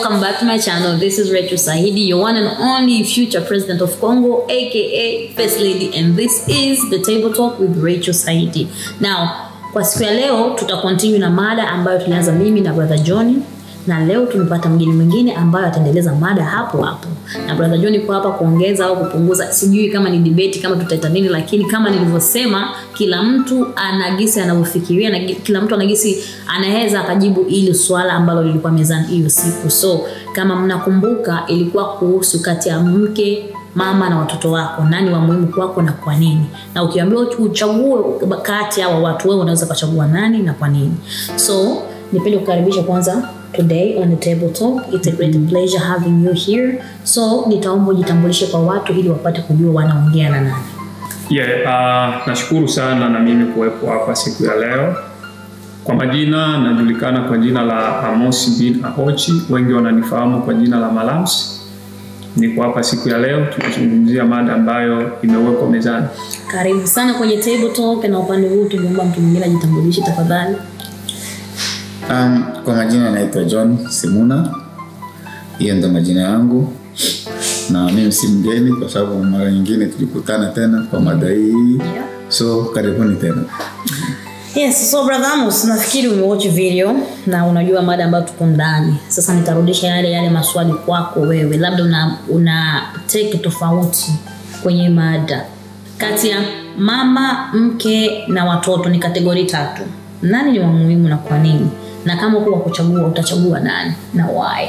welcome back to my channel. This is Rachel Sahidi, your one and only future president of Congo, aka First Lady, and this is the Table Talk with Rachel Sahidi. Now, kwa siku ya leo tuta continue na mada ambayo tulianza mimi na brother John na leo tumepata mgeni mwingine ambayo ataendeleza mada hapo hapo, na brother John yuko hapa kuongeza au kupunguza, sijui kama ni debate kama tutaita nini, lakini kama nilivyosema, kila mtu ana gisi anavyofikiria na kila mtu ana gisi anaweza akajibu ili swala ambalo lilikuwa mezani hiyo siku. So kama mnakumbuka, ilikuwa kuhusu kati ya mke mama na watoto wako, nani wa muhimu kwako na kwa nini? Na ukiambiwa uchague kati ya hawa watu, wewe unaweza kuchagua nani na kwa nini? So nipende kukaribisha kwanza today on the table talk it's a great pleasure having you here so nitaomba ujitambulishe kwa watu ili wapate kujua wanaongea na nani Yeah, uh, nashukuru sana na mimi kuwepo hapa siku ya leo. Kwa majina najulikana kwa jina la Amos bin Ahochi, wengi wananifahamu kwa jina la Malams. Niko hapa siku ya leo tukizungumzia mada ambayo imewekwa mezani. karibu sana kwenye table talk na upande huu tungeomba mtu mwingine ajitambulishe tafadhali Um, kwa majina naitwa John Simuna, hiyo ndo majina yangu, na mimi si mgeni kwa sababu mara nyingine tulikutana tena kwa mada hii, yeah. so karibuni tena. Yes, so brother Amos, nafikiri umewatch video na unajua mada ambayo tuko ndani. Sasa nitarudisha yale yale maswali kwako wewe, labda una, una take tofauti kwenye mada kati ya mama, mke na watoto. Ni kategori tatu, nani ni wa muhimu na kwa nini? Na kama uko wa kuchagua, utachagua nani na why?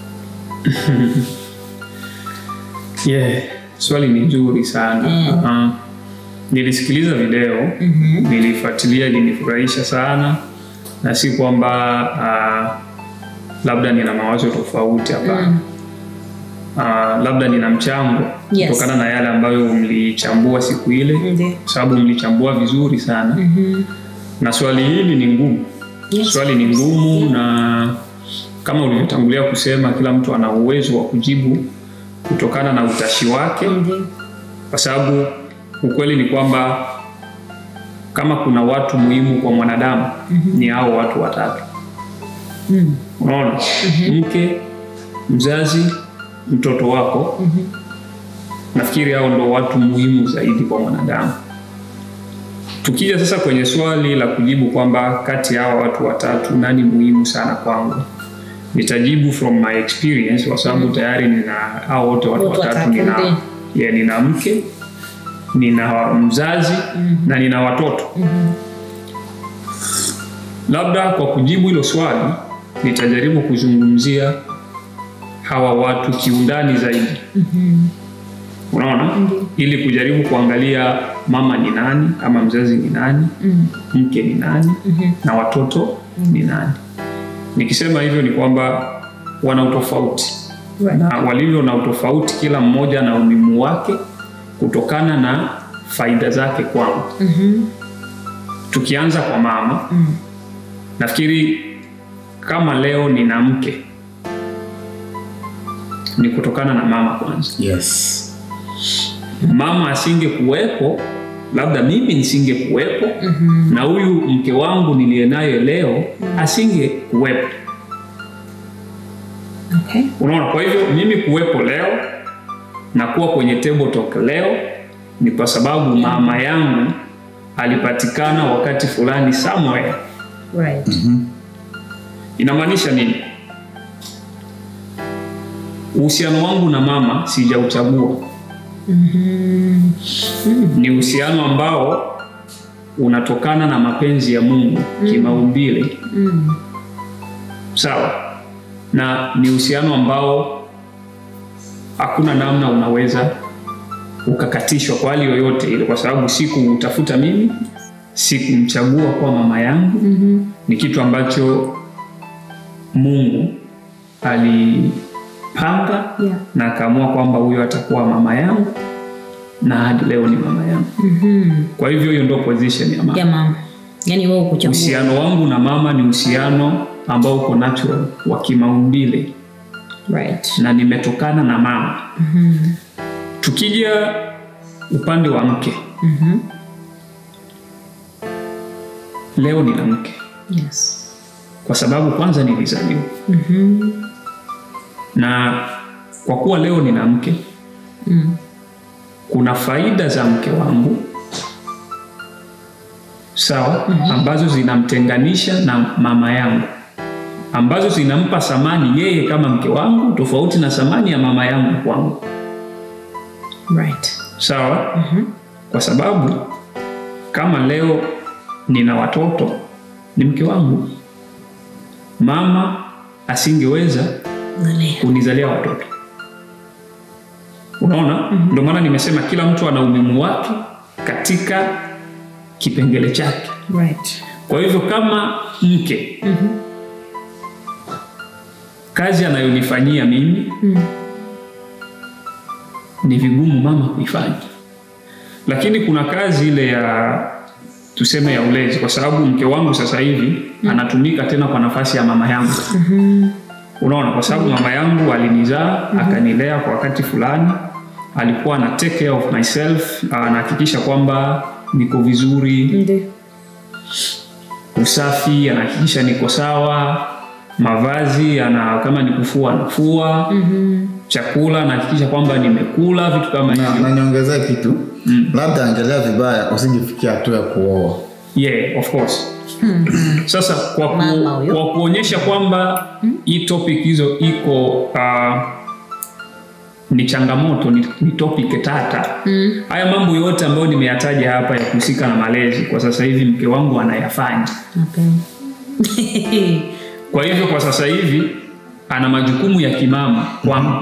Yeah, swali ni nzuri sana. Mm. Uh, nilisikiliza video, Mhm. nilifuatilia, ilinifurahisha sana na si kwamba uh, labda nina mawazo tofauti hapana. Mm. uh, labda nina mchango Yes. kutokana na yale ambayo mlichambua siku ile Ndiyo. kwa sababu mlichambua vizuri sana Mhm. na swali hili ni ngumu Yes. swali ni ngumu na kama ulivyotangulia kusema kila mtu ana uwezo wa kujibu kutokana na utashi wake Ndiyo. kwa sababu ukweli ni kwamba kama kuna watu muhimu kwa mwanadamu ni hao watu watatu Mm. unaona mke mzazi mtoto wako nafikiri hao ndo watu muhimu zaidi kwa mwanadamu tukija sasa kwenye swali la kujibu kwamba kati ya hawa watu watatu nani muhimu sana kwangu nitajibu from my experience kwa sababu tayari nina hao wote watu Watu watatu watatu, nina, ndiyo. yeah, nina mke nina mzazi na nina watoto labda kwa kujibu hilo swali nitajaribu kuzungumzia hawa watu kiundani zaidi unaona ili kujaribu kuangalia mama ni nani ama mzazi ni nani Mm. mke ni nani na watoto ni nani nikisema hivyo ni kwamba wana utofauti Right. na walivyo na utofauti kila mmoja na umuhimu wake kutokana na faida zake kwangu Mhm. tukianza kwa mama Mm. nafikiri kama leo nina mke ni kutokana na mama kwanza Yes. mama asinge kuwepo labda mimi nisinge kuwepo Mhm. na huyu mke wangu niliye naye leo asinge kuwepo Okay. unaona kwa hivyo mimi kuwepo leo na kuwa kwenye table talk leo ni kwa sababu mama yangu alipatikana wakati fulani somewhere Right. inamaanisha nini uhusiano wangu na mama sijauchagua Mhm. ni uhusiano ambao unatokana na mapenzi ya mungu kimaumbile Mm. sawa na ni uhusiano ambao hakuna namna unaweza ukakatishwa kwa hali yoyote ile kwa sababu sikuutafuta mimi sikumchagua kuwa mama yangu Mhm. ni kitu ambacho mungu alipanga Yeah. na akaamua kwamba huyo atakuwa mama yangu na hadi leo ni mama yangu Mhm. kwa hivyo hiyo ndio position ya mama Ya mama. Yaani wewe kuchagua. uhusiano wangu na mama ni uhusiano ambao uko natural wa kimaumbile Right. na nimetokana na mama Mhm. tukija upande wa mke Mhm. leo nina mke Yes. kwa sababu kwanza nilizaliwa Mhm. na kwa kuwa leo nina mke Mm. kuna faida za mke wangu sawa ambazo zinamtenganisha na mama yangu ambazo zinampa thamani yeye kama mke wangu tofauti na thamani ya mama yangu kwangu Right. sawa kwa sababu kama leo nina watoto ni mke wangu mama asingeweza Angalia. kunizalia watoto unaona ndio maana nimesema kila mtu ana umuhimu wake katika kipengele chake Right. kwa hivyo kama mke kazi anayonifanyia mimi Mm. ni vigumu mama kuifanya lakini kuna kazi ile ya tuseme ya ulezi kwa sababu mke wangu sasa hivi anatumika tena kwa nafasi ya mama yangu unaona kwa sababu mama yangu alinizaa akanilea kwa wakati fulani alikuwa ana take care of myself anahakikisha kwamba niko vizuri Ndio. usafi anahakikisha niko sawa mavazi ana kama ni kufua anafua Mhm. chakula anahakikisha kwamba nimekula vitu kama na, hivyo na niongezee kitu labda angelea vibaya usijifikia hatua ya kuoa yeah of course sasa kwa, ku, Mama huyo. kwa kuonyesha kwamba hii topic hizo iko uh, ni changamoto ni, ni topic tata Mm. haya mambo yote ambayo nimeyataja hapa ya kuhusika na malezi kwa sasa hivi mke wangu anayafanya Okay. kwa hivyo kwa sasa hivi ana majukumu ya kimama kwangu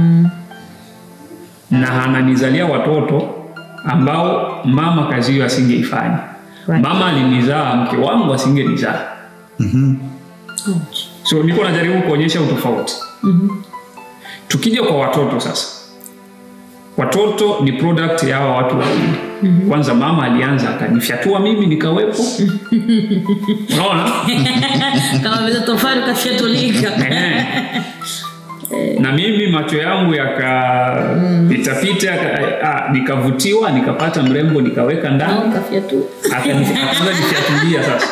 na ananizalia watoto ambao mama kazi hiyo asingeifanya Right. mama alinizaa mke wangu asingenizaa Ouch. so niko najaribu kuonyesha utofauti Mhm. tukija kwa watoto sasa watoto ni product ya hawa watu wawili kwanza mama alianza akanifyatua mimi nikawepo unaona Kama vile tofali kafyatulika. Ehe. na mimi macho yangu yakapitapita ah, nikavutiwa nikapata mrembo nikaweka ndani Au kafyatu. akani- akaanza nifyatulia sasa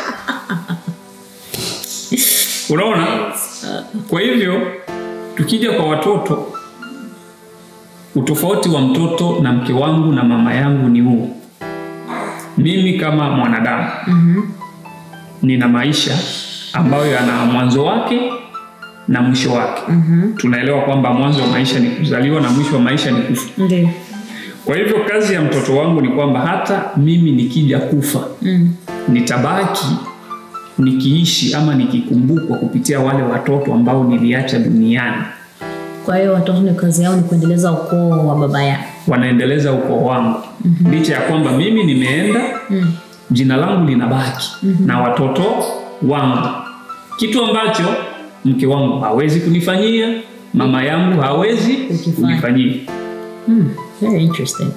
unaona kwa hivyo tukija kwa watoto utofauti wa mtoto na mke wangu na mama yangu ni huu mimi kama mwanadamu nina maisha ambayo yana mwanzo wake na mwisho wake tunaelewa kwamba mwanzo wa maisha ni kuzaliwa na mwisho wa maisha ni kufa Ndio. kwa hivyo kazi ya mtoto wangu ni kwamba hata mimi nikija kufa Mm. nitabaki nikiishi ama nikikumbukwa kupitia wale watoto ambao niliacha duniani Kwa hiyo watoto ni kazi yao ni kuendeleza ukoo wa baba yao. wanaendeleza ukoo wangu mm-hmm. licha ya kwamba mimi nimeenda Mm. jina langu linabaki mm-hmm. na watoto wangu kitu ambacho mke wangu hawezi kunifanyia mama yangu hawezi Kukifanya. kunifanyia Mm. Very interesting.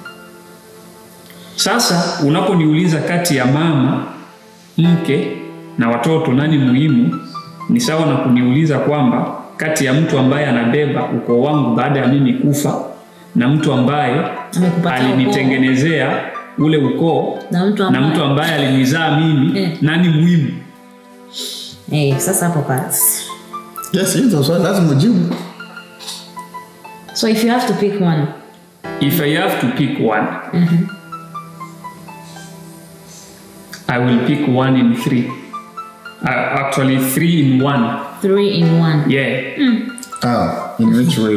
Sasa unaponiuliza kati ya mama, mke na watoto nani muhimu, ni sawa na kuniuliza kwamba kati ya mtu ambaye anabeba ukoo wangu baada ya mimi kufa na mtu ambaye Amekupatia alinitengenezea ule ukoo Na mtu na ambaye mtu ambaye alinizaa mimi Eh. nani muhimu? Eh, sasa hapo basi. yes hizo swali lazima ujibu So if you have to pick one. If I have to pick one, I will pick one in three. Uh, actually, three in one. Three in one. Yeah. ah, in which way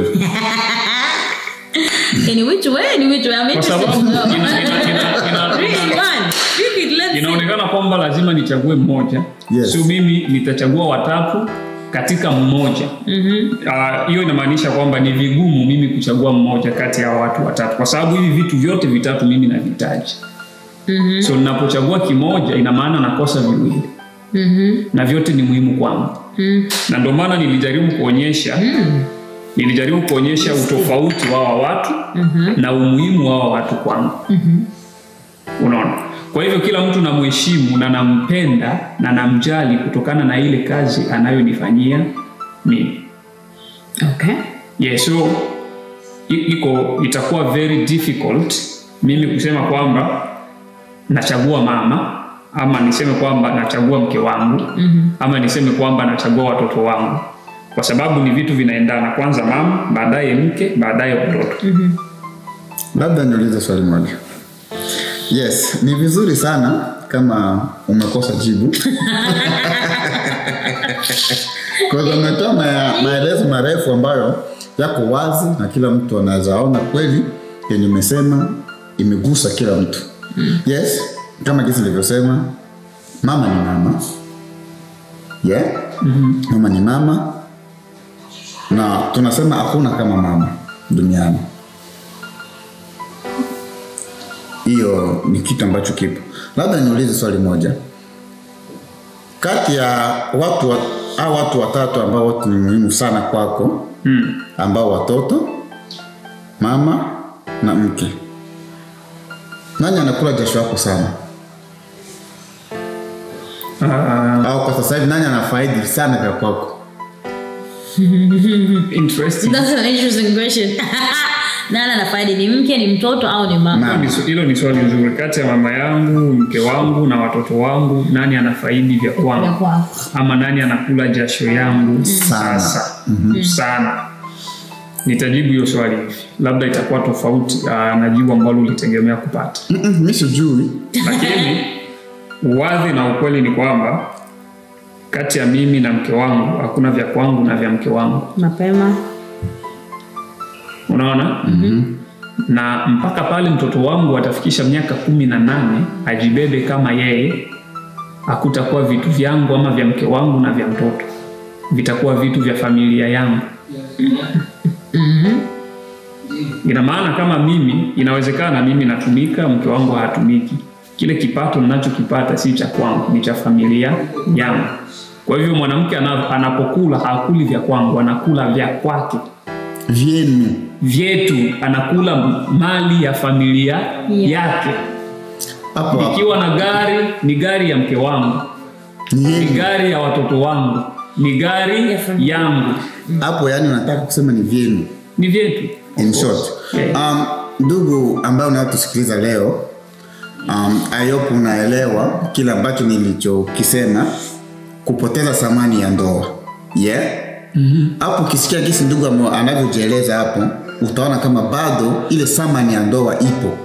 In which way? In which way? I'm Kwa interested sababu to know. ina- ina- ina- ina- Three in one. Pick it, let's see. inaonekana kwamba lazima nichague mmoja Yes. so mimi nitachagua watatu katika mmoja Ah, hiyo inamaanisha kwamba ni vigumu mimi kuchagua mmoja kati ya watu watatu kwa sababu hivi vitu vyote vitatu mimi navihitaji Mhm. so ninapochagua kimoja ina maana nakosa viwili Mhm. na vyote ni muhimu kwangu Mm. na ndio maana nilijaribu kuonyesha nilijaribu kuonyesha utofauti wa hawa watu na umuhimu wa hawa watu kwangu unaona kwa hivyo kila mtu namheshimu na nampenda na namjali kutokana na ile kazi anayonifanyia mimi Okay. yeah, so i- iko itakuwa very difficult mimi kusema kwamba nachagua mama ama niseme kwamba nachagua mke wangu mm-hmm. ama niseme kwamba nachagua watoto wangu kwa sababu ni vitu vinaendana kwanza mama baadaye mke baadaye watoto labda niulize swali moja yes ni vizuri sana kama umekosa jibu kwa hivyo umetoa ma- maelezo marefu ambayo yako wazi na kila mtu anaweza ona kweli yenye umesema imegusa kila mtu yes kama jinsi nilivyosema mama ni mama yeah? mama ni mama na tunasema hakuna kama mama duniani hiyo ni kitu ambacho kipo labda niulize swali moja kati ya watu wa, au watu watatu ambao watu ni muhimu sana kwako mm. ambao watoto mama na mke nani anakula jasho yako sana uh, au kwa sasa hivi nani anafaidi sana vya kwako interesting That's an interesting question. Nani anafaidi ni mke ni mtoto au ni mama? Mama. Ni su- hilo ni swali nzuri kati ya mama yangu mke wangu na watoto wangu nani anafaidi vya Ya kwangu kwako. ama nani anakula jasho yangu Sana. sasa sana nitajibu hiyo swali hivi labda itakuwa tofauti uh, na jibu ambalo ulitegemea kupata Mm-mm, mi sijui lakini uwadhi na ukweli ni kwamba kati ya mimi na mke wangu hakuna vya kwangu na vya mke wangu Mapema. unaona mm-hmm. na mpaka pale mtoto wangu atafikisha miaka kumi na nane ajibebe kama yeye hakutakuwa vitu vyangu ama vya mke wangu na vya mtoto vitakuwa vitu vya familia yangu ina maana kama mimi inawezekana mimi natumika mke wangu hatumiki kile kipato ninachokipata si cha kwangu ni cha familia yangu kwa hivyo mwanamke ana- anapokula hakuli vya kwangu anakula vya kwake vyenu vyetu anakula mali ya familia yake hapo hapo ikiwa na gari ni gari ya mke wangu ni ni yenu gari ya watoto wangu ni gari Ya familia. yangu hapo yani unataka kusema ni vyenu ni vyetu in short Yeah. um, ndugu ambayo unayotusikiliza leo um, ayopo unaelewa kile ambacho nilichokisema kupoteza thamani ya ndoa yeah hapo mm-hmm. ukisikia gisi ndugu ame- anavyojieleza hapo utaona kama bado ile thamani ya ndoa ipo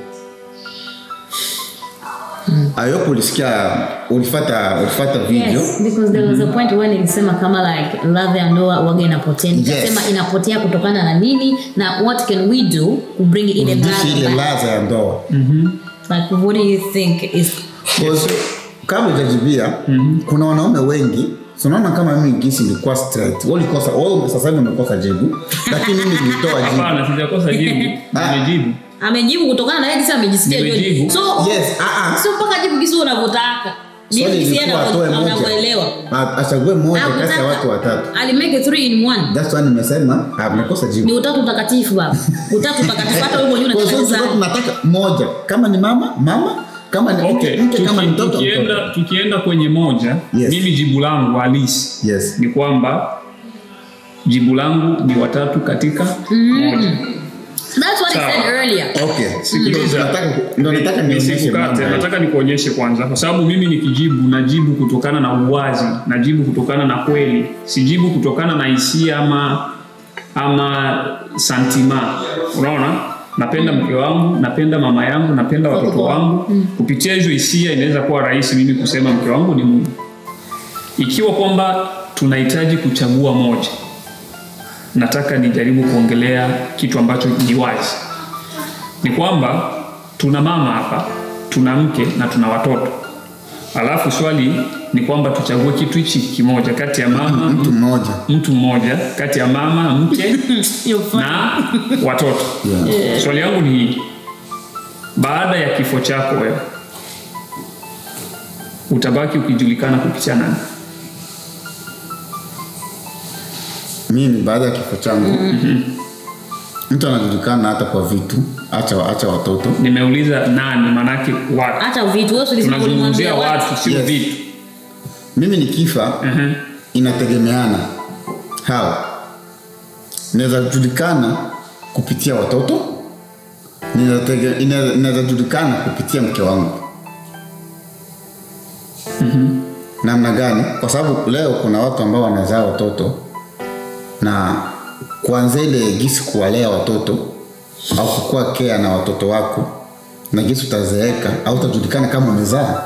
ayopo ulisikia ulifata ulifata video Yes, because there was a point when nilisema kama like love ya ndoa waga inapotea. Nikasema Yes. inapotea kutokana na nini na what can we do kubring ile urudishe ile love back? ladha ya ndoa Like what do you think is Because kama ujajibia kuna wanaume wengi so unaona kama mimi gisi nilikuwa straight wewe ulikosa wewe sasa hivi umekosa jibu lakini mimi nilitoa jibu hapana sijakosa jibu Ah. nimejibu amejibu kutokana na yeye kisa amejisikia Nimejibu. Johnny. So yes ah ah sio mpaka jibu kisi unavyotaka. Ni swali kisi ilikuwa atoe moja anavyoelewa. A- achague moja kati ya Hakutaka- watu watatu Alimake three in one. that's why nimesema amekosa Ni jibu utatu utakatifu baba. Utatu utakatifu hata wewe mwenyewe kwa sababu unacheza. tulikuwa tunataka moja kama ni mama mama kama ni mke okay. mke kama ni Tuki, mtoto tukienda, mtoto tukienda kwenye moja Yes. mimi jibu langu halisi yes ni kwamba jibu langu ni watatu katika moja That's what I Sawa. said earlier. okay Sikiliza. Ndio nataka ndio nataka nionyeshe Nisikukate, mambo. nataka nikuonyeshe kwanza, kwa sababu mimi nikijibu najibu kutokana na uwazi, najibu kutokana na kweli, sijibu kutokana na hisia ama ama santima. Unaona, napenda mke wangu, napenda mama yangu, napenda watoto wangu. Kupitia hizo hisia inaweza kuwa rahisi mimi kusema mke wangu ni muhimu, ikiwa kwamba tunahitaji kuchagua moja. Nataka nijaribu kuongelea kitu ambacho ni wazi ni kwamba tuna mama hapa tuna mke na tuna watoto alafu swali ni kwamba tuchague kitu hichi kimoja kati ya mama mtu mmoja mtu mmoja kati ya mama mke You're funny. na watoto yeah. swali yangu ni hii baada ya kifo chako wewe utabaki ukijulikana kupitia nani mimi baada ya kifo changu mtu anajulikana hata kwa vitu acha acha watoto nimeuliza nani manake watu hata vitu wewe ulisema tunazungumzia ulimwambia watu sio Yes. vitu mimi nikifa Mhm. inategemeana how inaweza julikana kupitia watoto Ninatege- ina- inaweza julikana kupitia mke wangu namna gani kwa sababu leo kuna watu ambao wanazaa watoto na kuanzia ile gisi kuwalea watoto au kukuwa kea na watoto wako na gisi utazeeka au utajulikana kama umezaa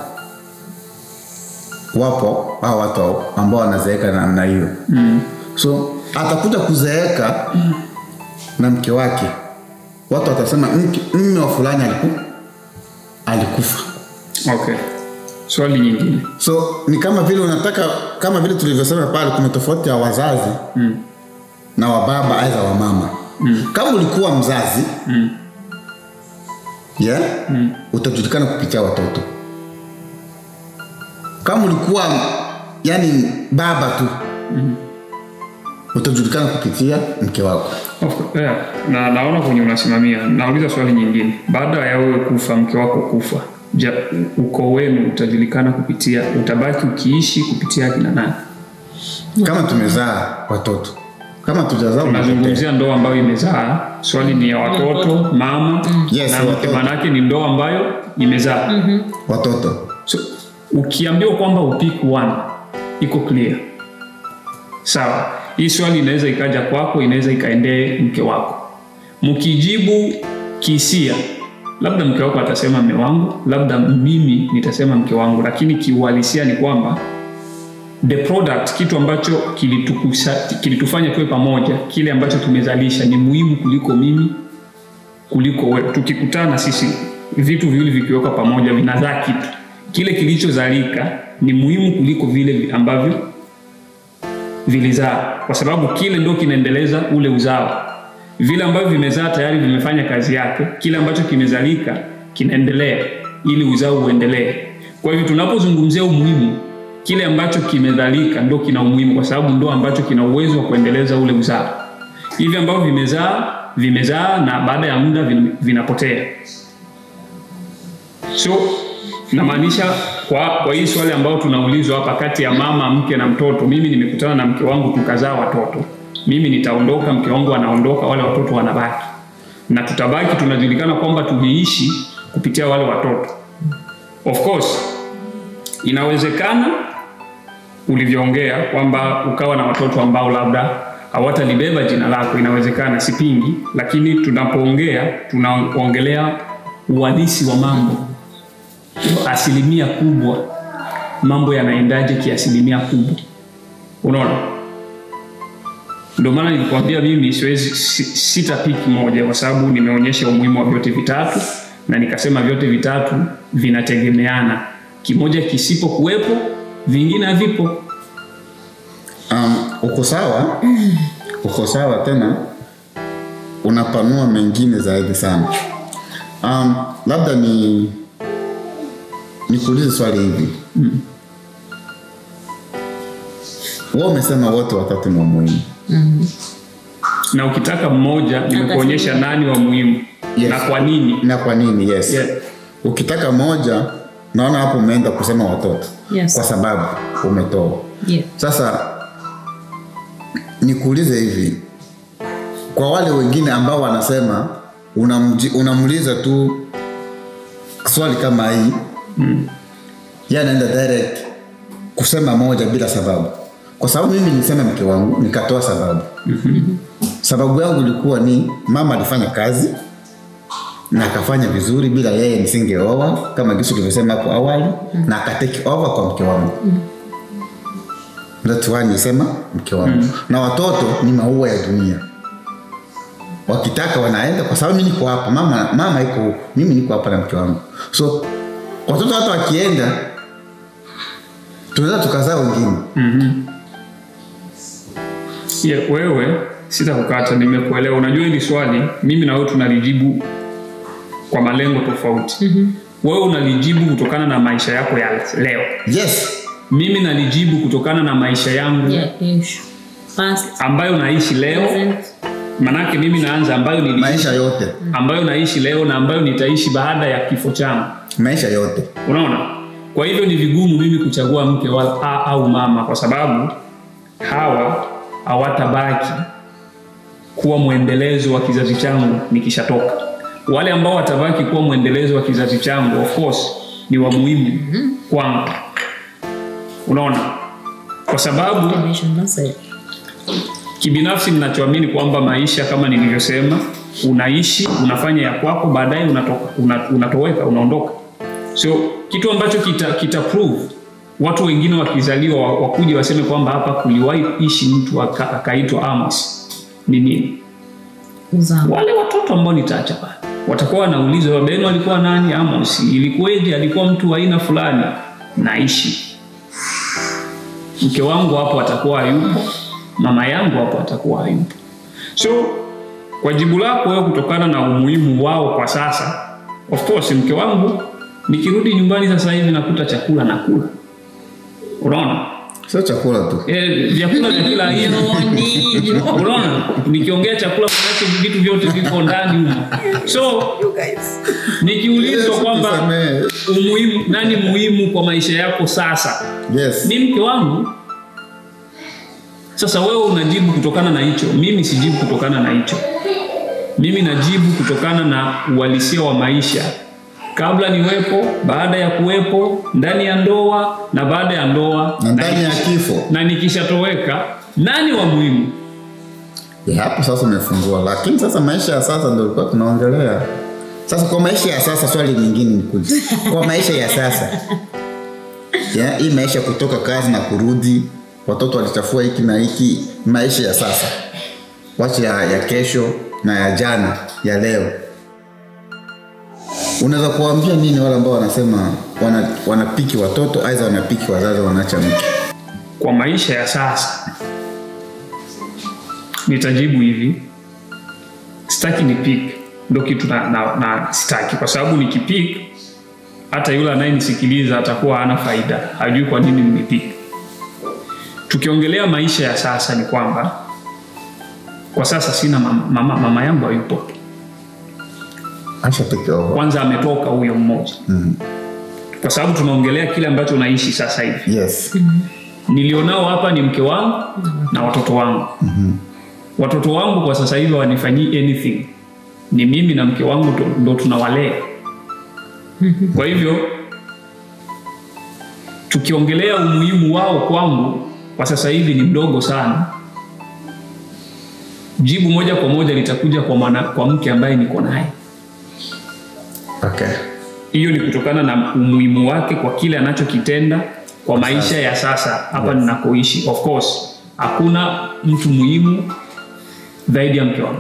wapo hao watu ambao wanazeeka na namna hiyo mm. so atakuja kuzeeka mm. na mke wake watu watasema "Mke- mme wa fulani aliku, alikufa okay swali nyingine so ni kama vile unataka kama vile tulivyosema pale kuna tofauti ya wazazi mm. na wababa aidha wa mama mm. kama ulikuwa mzazi Mm. yeah? mm. utajulikana kupitia watoto kama ulikuwa yani baba tu mm. utajulikana kupitia mke wako Of course, yeah. na naona kwenye unasimamia nauliza swali nyingine baada ya wewe kufa mke wako kufa ja, ukoo wenu utajulikana kupitia utabaki ukiishi kupitia akina nani kama tumezaa watoto kama tujazaa tunazungumzia ndoa ambayo imezaa swali ni ya watoto mama Yes, na mke watoto. maanake ni ndoa ambayo imezaa watoto so, ukiambiwa kwamba upick one iko clear sawa hii swali inaweza ikaja kwako inaweza ikaendee mke wako mkijibu kisia labda mke wako atasema mme wangu labda mimi nitasema mke wangu lakini kiuhalisia ni kwamba the product kitu ambacho kilitukusa, kilitufanya tuwe pamoja kile ambacho tumezalisha ni muhimu kuliko mimi kuliko wewe tukikutana sisi vitu viwili vikiwekwa pamoja vinazaa kitu kile kilichozalika ni muhimu kuliko vile ambavyo vilizaa kwa sababu kile ndo kinaendeleza ule uzao vile ambavyo vimezaa tayari vimefanya kazi yake kile ambacho kimezalika kinaendelea ili uzao uendelee kwa hivyo tunapozungumzia umuhimu kile ambacho kimezalika ndo kina umuhimu kwa sababu ndo ambacho kina uwezo wa kuendeleza ule uzao hivi ambavyo vimezaa vimezaa na baada ya muda vin- vinapotea so namaanisha kwa, kwa hii swali ambayo tunaulizwa hapa kati ya mama mke na mtoto mimi nimekutana na mke wangu tukazaa watoto mimi nitaondoka mke wangu anaondoka wale watoto wanabaki na tutabaki tunajulikana kwamba tuliishi kupitia wale watoto of course inawezekana ulivyoongea kwamba ukawa na watoto ambao labda hawatalibeba jina lako inawezekana sipingi lakini tunapoongea tunaongelea uhalisi wa mambo asilimia kubwa mambo yanaendaje kiasilimia kubwa unaona ndio maana nilikwambia mimi siwezi si- sitapiki moja kwa sababu nimeonyesha umuhimu wa vyote vitatu na nikasema vyote vitatu vinategemeana kimoja kisipokuwepo vingine havipo um, uko sawa uko sawa tena unapanua mengine zaidi sana um, labda ni nikuulize swali hivi wewe umesema wote watatu ni wa muhimu na ukitaka mmoja nimekuonyesha nani wa muhimu Yes. na kwa nini na kwa nini yes Yeah. ukitaka moja naona hapo umeenda kusema watoto Yes. kwa sababu umetoa Yeah. sasa nikuulize hivi kwa wale wengine ambao wanasema unamji- unamuuliza tu swali kama hii mm. ye anaenda direct kusema moja bila sababu kwa sababu mimi nilisema mke wangu nikatoa sababu mm-hmm. sababu yangu ilikuwa ni mama alifanya kazi na akafanya vizuri bila yeye nisingeoa kama kisu tulivyosema hapo awali mm. na akateki over kwa mke wangu mm. That's why nisema mke wangu mm. na watoto ni maua ya dunia wakitaka wanaenda kwa sababu mi niko hapa mama, mama iko huku mimi niko hapa na mke wangu so watoto hata wakienda tunaweza tukazaa wengine yeah, wewe sitakukata nimekuelewa unajua hili swali mimi na wewe tunalijibu kwa malengo tofauti mm-hmm. wewe unalijibu kutokana na maisha yako ya leo yes mimi nalijibu kutokana na maisha yangu Yeah, kesho. Past, ambayo naishi leo present. manake mimi naanza ambayo niliishi maisha yote ambayo naishi leo na ambayo nitaishi baada ya kifo changu maisha yote unaona kwa hivyo ni vigumu mimi kuchagua mke wa, a, au mama kwa sababu hawa hawatabaki kuwa mwendelezo wa kizazi changu nikishatoka wale ambao watabaki kuwa mwendelezo wa kizazi changu of course ni wa muhimu kwangu unaona kwa sabu Generation message. kibinafsi ninachoamini kwamba maisha kama nilivyosema unaishi unafanya ya kwako baadaye unatoka una, unatoweka unaondoka so kitu ambacho kita, kita prove watu wengine wakizaliwa wa- wakuja waseme kwamba hapa kuliwahi ishi mtu aka- akaitwa amos ni nini Uzao. wale watoto ambao nitaacha pale watakuwa wanaulizwa beno alikuwa nani amos ilikuweje alikuwa mtu wa aina fulani naishi mke wangu hapo atakuwa hayupo mama yangu hapo atakuwa hayupo so kwa jibu lako wewe kutokana na umuhimu wao kwa sasa of course mke wangu nikirudi nyumbani sasa hivi nakuta chakula nakula unaona sio chakula tu Eh, vyakula vya kila aina Joni, Joni. unaona nikiongea chakula manake vitu vyote viko ndani humo so nikiulizwa kwamba Tusamehe. umuhimu nani muhimu kwa maisha yako sasa yes ni mke wangu sasa wewe unajibu kutokana na hicho mimi sijibu kutokana na hicho mimi najibu kutokana na uhalisia wa maisha kabla niwepo baada ya kuwepo ndani ya ndoa na baada ya ndoa na ndani ya nikisha- kifo na nikishatoweka nani wa muhimu Ya, hapo sasa umefungua lakini sasa maisha ya sasa ndio tulikuwa tunaongelea sasa kwa maisha ya sasa swali lingine nikuja kwa maisha ya sasa ya, hii maisha kutoka kazi na kurudi watoto walichafua hiki na hiki maisha ya sasa wacha ya, ya kesho na ya jana ya leo unaweza kuwaambia nini wale ambao wanasema wana, wanapiki watoto aidha wanapiki wazazi wanaacha mke kwa maisha ya sasa nitajibu hivi sitaki nipik ndo kitu na, na, na sitaki kwa sababu nikipik hata yule anayenisikiliza atakuwa hana faida hajui kwa nini nimepik tukiongelea maisha ya sasa ni kwamba kwa sasa sina mama, mama, mama yangu hayupo acha peke yao kwanza ametoka huyo mmoja mm. kwa sababu tunaongelea kile ambacho naishi sasa hivi yes nilionao hapa ni mke wangu na watoto wangu mm-hmm. watoto wangu kwa sasa hivi hawanifanyii anything ni mimi na mke wangu ndo- ndo tunawalea kwa hivyo tukiongelea umuhimu wao kwangu kwa sasa hivi ni mdogo sana jibu moja kwa moja litakuja kwa, mwana, kwa mke ambaye niko naye okay. hiyo ni kutokana na umuhimu wake kwa kile anachokitenda kwa maisha ya sasa hapa ninakoishi of course hakuna mtu muhimu zaidi ya mke wangu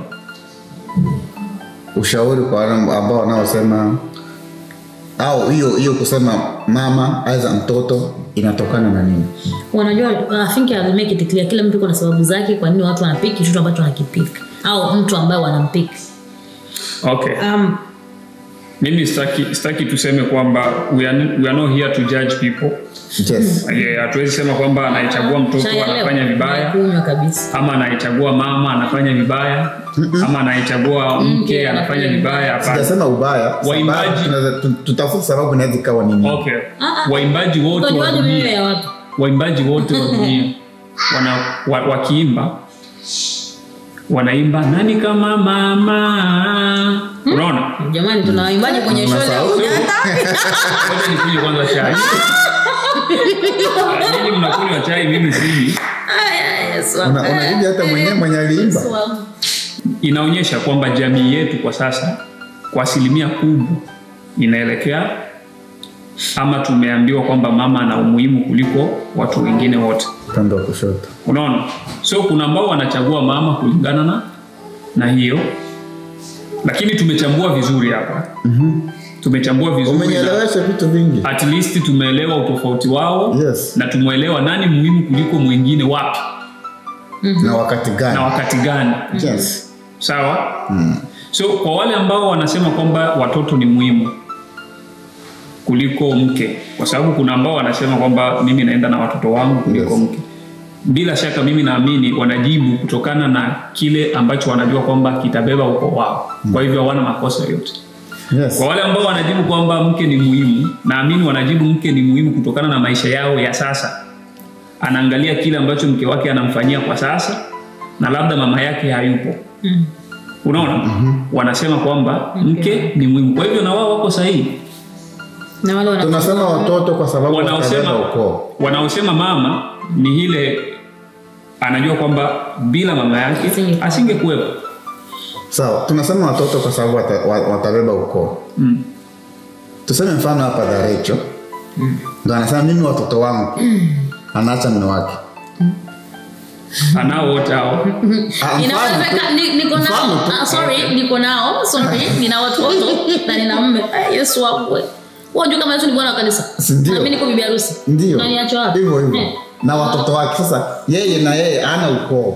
ushauri kwa wale ambao wanaosema au hiyo hiyo kusema mama aidha mtoto inatokana na nini wanajua I think I'll make it clear kila mtu iko na sababu zake kwa nini watu wanapiki kitu ambacho wanakipika au mtu ambaye wanampika okay um, mimi sitaki, sitaki tuseme kwamba we are, we are not here to judge people yes. Eh, hatuwezi sema kwamba anayechagua mtoto chai ya leo, anafanya vibaya kunywa kabisa ama anayechagua mama anafanya vibaya ama anayechagua mke anafanya vibaya hapana sijasema ubaya Waimbaji- sababu tunaweza- tu- tutafuta sababu inaweza ikawa nini okay Ah, ah. waimbaji wote wa utajuaje mioyo dunia ya watu waimbaji wote wa dunia wana, wa, wakiimba wanaimba nani kama mama unaona jamani tuna waimbaji kwenye shule Unasahau. Ngoja nikunywe kwanza chai Ah, nyinyi mnakunywa chai mimi siji Una- unarudi hata mwenyewe mwenye aliimba inaonyesha kwamba jamii yetu kwa sasa kwa asilimia kubwa inaelekea ama tumeambiwa kwamba mama ana umuhimu kuliko watu wengine wote upande wa kushoto unaona so kuna ambao wanachagua mama kulingana na na hiyo lakini tumechambua vizuri hapa mm-hmm. tumechambua vizuri na umenielewesha vitu vingi at least tumeelewa utofauti wao Yes. na tumeelewa nani muhimu kuliko mwingine wapi na wakati na gani wakati gani yes. sawa mm. so kwa wale ambao wanasema kwamba watoto ni muhimu kuliko mke kwa sababu kuna ambao wanasema kwamba mimi naenda na watoto wangu kuliko Yes. mke bila shaka mimi naamini wanajibu kutokana na kile ambacho wanajua kwamba kitabeba uko wao kwa hivyo hawana makosa yote Yes. kwa wale ambao wanajibu kwamba mke ni muhimu naamini wanajibu mke ni muhimu kutokana na maisha yao ya sasa anaangalia kile ambacho mke wake anamfanyia kwa sasa na labda mama yake hayupo Mm. unaona mm-hmm. wanasema kwamba mke ni muhimu kwa hivyo na wao wako sahihi na wale wana- tunasema watoto kwa sababu wanaosema watabeba ukoo wanaosema mama ni ile anajua kwamba bila mama yake Asingekuwa. asingekuwepo sawa tunasema watoto kwa sababu wata, wa- watabeba ukoo mm. tuseme mfano hapa dharecho ndo anasema mimi watoto wangu anaacha mme wake anao wote hao Ah, mfano Inawezeka- tu- ni- niko nao mfano tu. Ah, sorry niko nao sorry nina watoto na nina mme Eh, yesu wangu we. wajua kama yesu ni bwana wa kanisa Si ndio? na mimi niko bibi harusi ndio Unaniacha wapi hivyo hivyo Eh. na watoto wake sasa yeye na yeye ana ukoo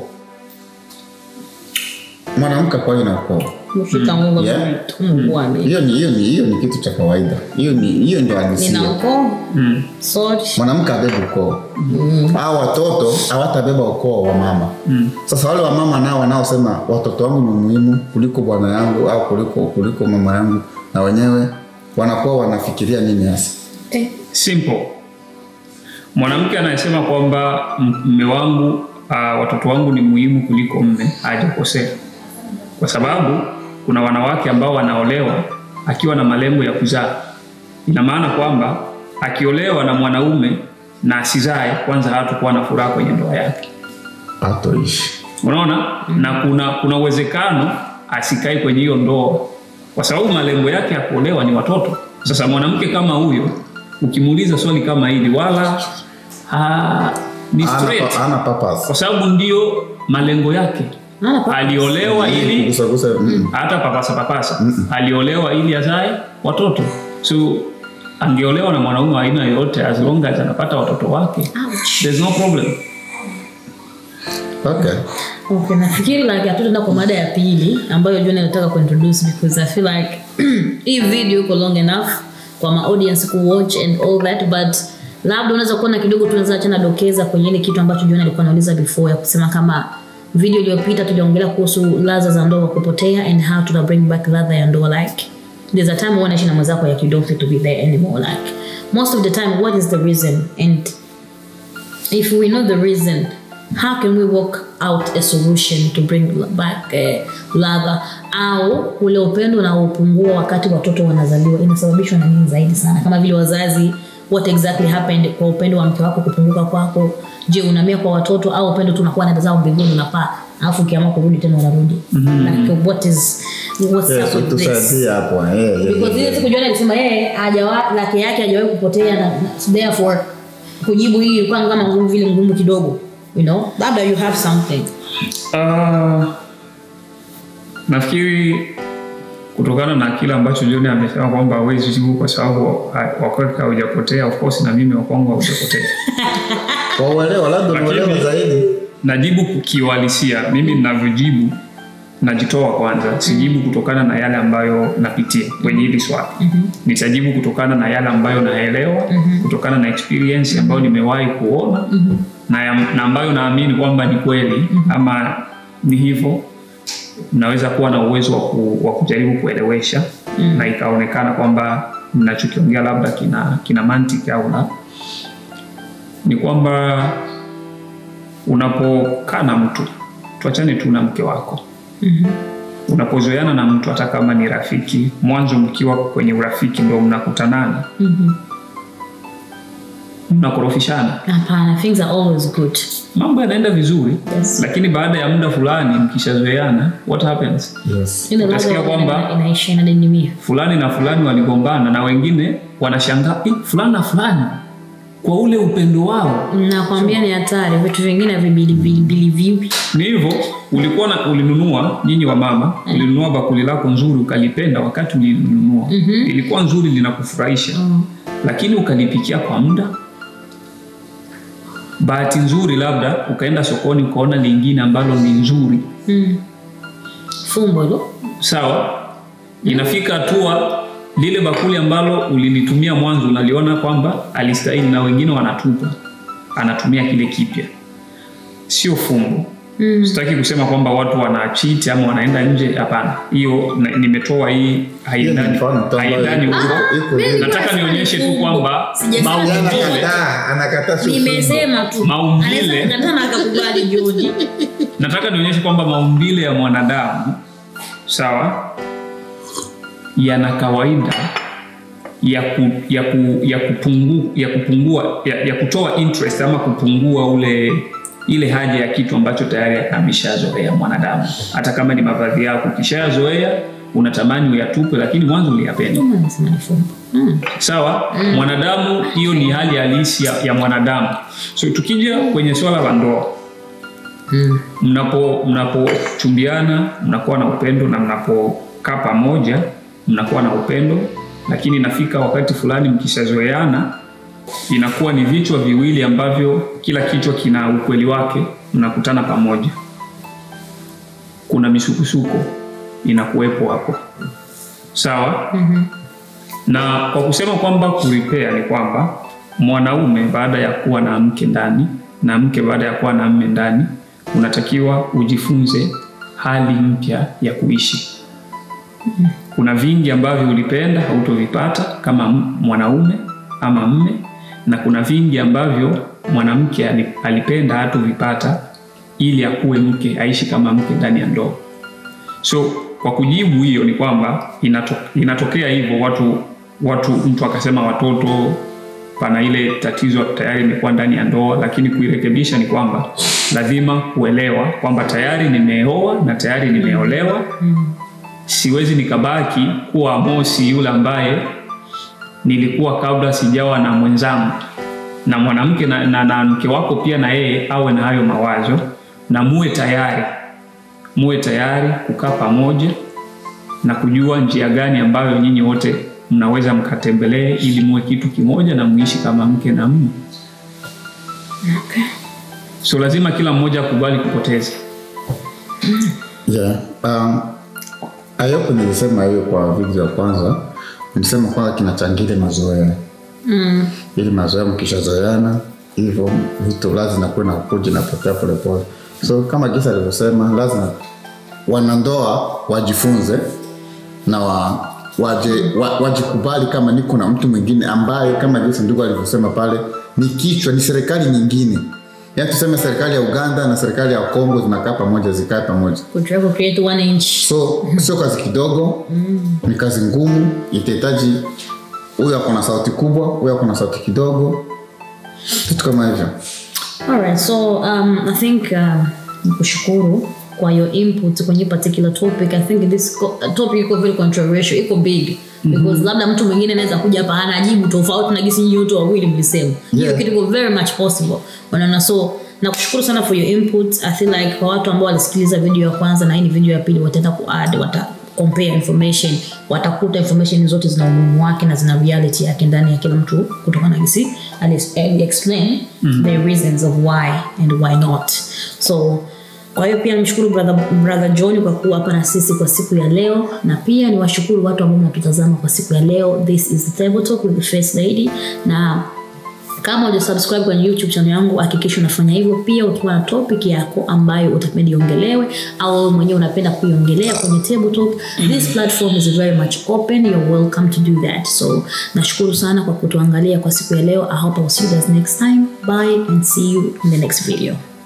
mwanamke kwa hiyo na ukoo mfika mungu Yeah. mungu wame hiyo ni hiyo ni hiyo ni kitu cha kawaida hiyo ni hiyo ndio nina halisia ukoo mm. sorry mwanamke abebe ukoo au watoto hawatabeba ukoo wa mama Mm. sasa wale wa mama nao wanaosema watoto wangu ni muhimu kuliko bwana yangu au kuliko kuliko mama yangu na wenyewe wanakuwa wanafikiria nini hasa eh. simple mwanamke anayesema kwamba m- mme wangu uh, watoto wangu ni muhimu kuliko mme hajakosea kwa sababu kuna wanawake ambao wanaolewa akiwa na malengo ya kuzaa ina maana kwamba akiolewa na mwanaume na asizae kwanza hatakuwa na furaha kwenye ndoa yake hatoishi unaona na kuna kuna uwezekano asikae kwenye hiyo ndoa kwa sababu malengo yake ya kuolewa ni watoto sasa mwanamke kama huyo ukimuuliza swali kama hili wala ha, ni ana, straight ana purpose kwa sababu ndio malengo yake Ana purpose. aliolewa ili kugusagusa mm. hata papasa papasa aliolewa ili azae watoto so angeolewa na mwanaume wa aina yoyote as long as anapata watoto wake Ouch. there's no problem okay Okay, nafikiri like hatutaenda kwa mada ya pili ambayo John anataka kuintroduce because I feel like hii video iko long enough kwa ma audience ku watch and all that but labda unaweza kuona kidogo tunaweza achana dokeza kwenye ile kitu ambacho John alikuwa anauliza before ya kusema kama video iliyopita tuliongelea kuhusu ladha za ndoa kupotea and how to bring back ladha ya ndoa like there's a time huwa unaishi na mwenzako like you don't feel to be there anymore like most of the time what is the reason and if we know the reason how can we work out a solution to bring back uh, ladha au ule upendo unaopungua wakati watoto wanazaliwa inasababishwa na nini zaidi sana kama vile wazazi what exactly happened kwa upendo wa mke wako kupunguka kwako je unamia kwa watoto au upendo tu unakuwa naenda zao mbinguni unapaa alafu ukiamua kurudi tena unarudi like what is what's yes, up with this tusaidie hapo eh, eh, because ile eh, siku John alisema yeye hajawa lake yake hajawahi kupotea na na- therefore kujibu hii ilikuwa kama ngumu vile ngumu kidogo you know labda you have something Uh, nafikiri kutokana na kile ambacho John amesema kwamba hawezi jibu kwa sababu ha- wakweka haujapotea, of course na mimi wakwangu haujapotea. kwa uelewa labda Lakini- uelewa zaidi Najibu kiuhalisia, mimi ninavyojibu najitoa kwanza, sijibu kutokana na yale ambayo napitia kwenye hili swali. Nitajibu kutokana na yale ambayo naelewa, kutokana na experience ambayo nimewahi kuona na, ya, na ambayo naamini kwamba ni kweli ama ni hivyo naweza kuwa na uwezo wa, ku, wa kujaribu kuelewesha na ikaonekana kwamba ninachokiongea labda kina, kina mantiki au la ni kwamba unapokaa na mtu tuachane tu na mke wako unapozoeana na mtu hata kama ni rafiki mwanzo mkiwa kwenye urafiki ndo mnakutanana mnakorofishana hapana things are always good mambo yanaenda vizuri Yes. lakini baada ya muda fulani mkishazoeana what happens yes. ile ladha Utasikia ya kwamba- ina- inaisha inadidimia fulani na fulani waligombana na wengine wanashangaa "Eh, fulani na fulani kwa ule upendo wao nakwambia ni hatari vitu vingine vibilibilibiliviwi ni hivyo ulikuwa na ulinunua nyinyi wa mama ulinunua bakuli lako nzuri ukalipenda wakati ulilinunua ilikuwa nzuri linakufurahisha lakini ukalipikia kwa muda bahati nzuri labda ukaenda sokoni ukaona lingine ambalo ni nzuri mm. fumbo hilo sawa inafika hatua lile bakuli ambalo ulilitumia mwanzo unaliona kwamba alistahili na wengine wanatupa anatumia kile kipya sio fumbo Mm. sitaki kusema kwamba watu wanachiti ama wanaenda nje hapana hiyo na- nimetoa hii Hiyo ni haendani mfano tu ambayo haendani iko- huko iko mimi hivi. nataka Sijasema nionyeshe tu fumbo. kwamba Sijasema Yeye maumbile anakataa anakataa sio fumbo. nimesema tu Maumbile. Anaweza kukataa na akakubali joni nataka nionyeshe kwamba maumbile ya mwanadamu sawa yana kawaida ya, ku, ya, ku, ya, kupungu, ya kupungua ya, ya kutoa interest ama kupungua ule ile haja ya kitu ambacho tayari ameshazoea mwanadamu hata kama ni mavazi yako ukishazoea unatamani uyatupe lakini mwanzo uliyapenda Kama nasema ni fumbo. Mm. sawa mwanadamu hiyo ni hali halisi ya, ya mwanadamu so tukija kwenye swala la ndoa Mm. mnapo mnapochumbiana mnakuwa na upendo na mnapokaa pamoja mnakuwa na upendo lakini inafika wakati fulani mkishazoeana inakuwa ni vichwa viwili ambavyo kila kichwa kina ukweli wake mnakutana pamoja kuna misukusuko inakuwepo hapo sawa Mhm. na kwa kusema kwamba kuripea ni kwamba mwanaume baada ya kuwa na mke ndani na mke baada ya kuwa na mme ndani unatakiwa ujifunze hali mpya ya kuishi kuna vingi ambavyo ulipenda hautovipata kama m- mwanaume ama mme na kuna vingi ambavyo mwanamke ali- alipenda hatovipata ili akuwe mke aishi kama mke ndani ya ndoa so kwa kujibu hiyo ni kwamba inato, inatokea hivyo watu watu mtu akasema watoto pana ile tatizo tayari imekuwa ndani ya ndoa lakini kuirekebisha ni kwamba lazima kuelewa kwamba tayari nimeoa na tayari nimeolewa siwezi nikabaki kuwa Amosi yule ambaye nilikuwa kabla sijawa na mwenzangu na mwanamke na, na, na mke wako pia na yeye awe na hayo mawazo na muwe tayari muwe tayari kukaa pamoja na kujua njia gani ambayo nyinyi wote mnaweza mkatembelee ili muwe kitu kimoja na muishi kama mke na mme Okay. so lazima kila mmoja akubali kupoteza yeah. um, ayopo nilisema hiyo kwa video ya kwanza nilisema kwamba kinachangia mazoea Mm. ili mazoea mkishazoeana hivyo vitu lazima kuwe na kuja napotea polepole so kama jinsi alivyosema lazima wanandoa wajifunze na wa, waje, wa, wajikubali kama niko na mtu mwingine ambaye kama jinsi ndugu alivyosema pale ni kichwa ni serikali nyingine yaani tuseme serikali ya uganda na serikali ya kongo zinakaa pamoja zikae pamoja Could you ever create one inch? so sio kazi kidogo ni kazi ngumu itahitaji huyu ako na sauti kubwa huyu ako na sauti kidogo vitu kama hivyo Alright, so um, I think uh, nikushukuru kwa your input kwenye particular topic. I think this co- topic iko very controversial, iko big because labda mtu mwingine anaweza kuja hapa anajibu tofauti na gisi nyinyi wote wawili mlisema. Hiyo Yeah. kitu iko very much possible. Unaona, so nakushukuru sana for your input. I feel like kwa watu ambao walisikiliza video ya kwanza na hii ni video ya pili wataenda kuadd wata compare information watakuta information zote zina umuhimu wake na zina reality yake ndani ya kila mtu kutokana na gisi ali ali explain the reasons of why and why not so kwa hiyo pia nimshukuru brother, brother john kwa kuwa hapa na sisi kwa siku ya leo na pia ni washukuru watu ambao mnatutazama kwa siku ya leo this is the table talk with the first lady na kama hujasubscribe kwenye youtube channel yangu hakikisha unafanya hivyo pia ukiwa na topic yako ambayo utapenda iongelewe au wewe mwenyewe unapenda kuiongelea kwenye table talk this platform is very much open you're welcome to do that so nashukuru sana kwa kutuangalia kwa siku ya leo i hope I'll see you guys next time bye and see you in the next video